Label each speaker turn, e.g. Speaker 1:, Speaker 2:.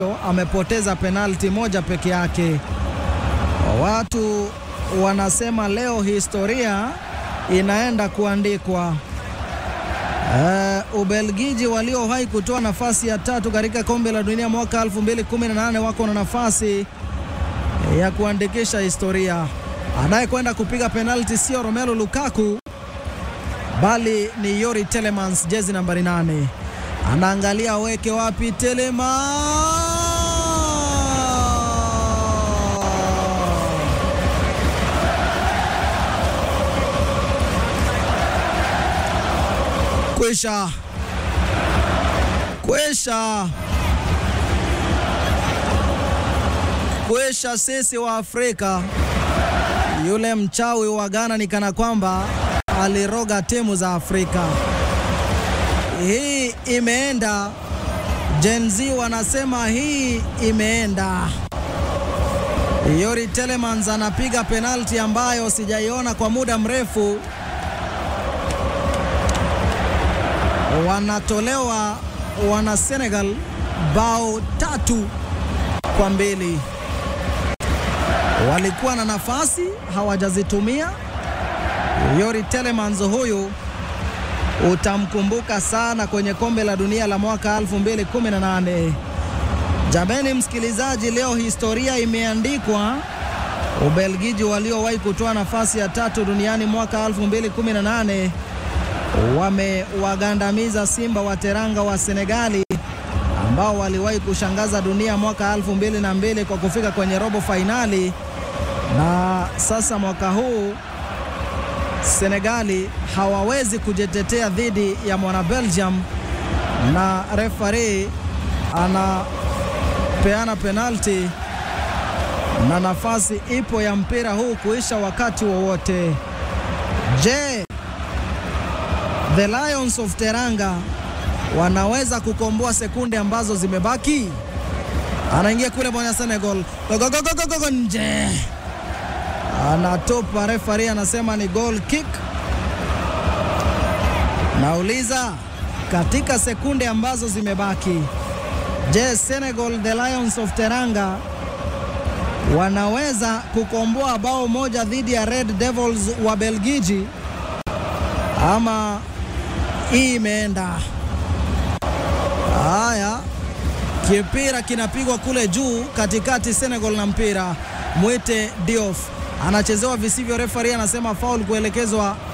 Speaker 1: amepoteza penalti moja peke yake. Watu wanasema leo historia inaenda kuandikwa. Uh, Ubelgiji waliowahi kutoa nafasi ya tatu katika kombe la dunia mwaka 2018 wako na nafasi ya kuandikisha historia. Anayekwenda kupiga penalti sio Romelu Lukaku bali ni Yori Telemans, jezi nambari nane. Anaangalia weke wapi Telemans Kwisha, kwisha, kwisha. Sisi wa Afrika, yule mchawi wa Ghana ni kana kwamba aliroga timu za Afrika. Hii imeenda. Gen Z wanasema hii imeenda. Yori Telemans anapiga penalti ambayo sijaiona kwa muda mrefu. Wanatolewa wana Senegal bao tatu kwa mbili. Walikuwa na nafasi hawajazitumia. Yori Telemans huyu utamkumbuka sana kwenye kombe la dunia la mwaka 2018. Jameni msikilizaji, leo historia imeandikwa. Ubelgiji waliowahi kutoa nafasi ya tatu duniani mwaka 2018 wamewagandamiza Simba wa Teranga wa Senegali ambao waliwahi kushangaza dunia mwaka 2002 kwa kufika kwenye robo fainali, na sasa mwaka huu Senegali hawawezi kujitetea dhidi ya mwana Belgium, na refari anapeana penalti na nafasi ipo ya mpira huu kuisha wakati wowote. Je, The Lions of Teranga wanaweza kukomboa sekunde ambazo zimebaki? Anaingia kule bwana Senegal, gogogogogogo nje anatupa refari anasema ni goal kick. Nauliza, katika sekunde ambazo zimebaki, je, Senegal the Lions of Teranga wanaweza kukomboa bao moja dhidi ya Red Devils wa Belgiji ama hii imeenda? Haya, kipira kinapigwa kule juu katikati, Senegal na mpira Mwite Diouf anachezewa visivyo, refari anasema foul kuelekezwa